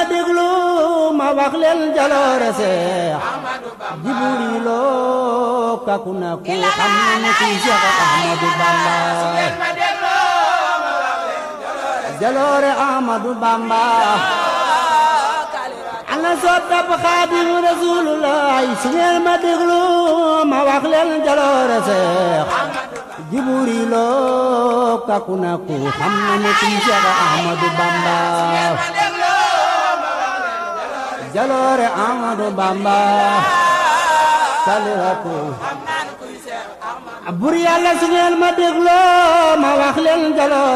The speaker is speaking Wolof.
déglu ma wax leen jaloore seex Jibriiloo kaku na ku xam na ci Seex Ahmadu Bamba jaloore Ahmadu Bamba ana soppab Xaadimu Rasuulullaay su ngeen ma déglu ma wax leen jaloore seex Jibriiloo kaku na ku xam na ci Seex Ahmadu Bamba jaloore Ahmadu Bamba saliratu bur yàlla su ngeen ma dégloo ma wax leen jaloore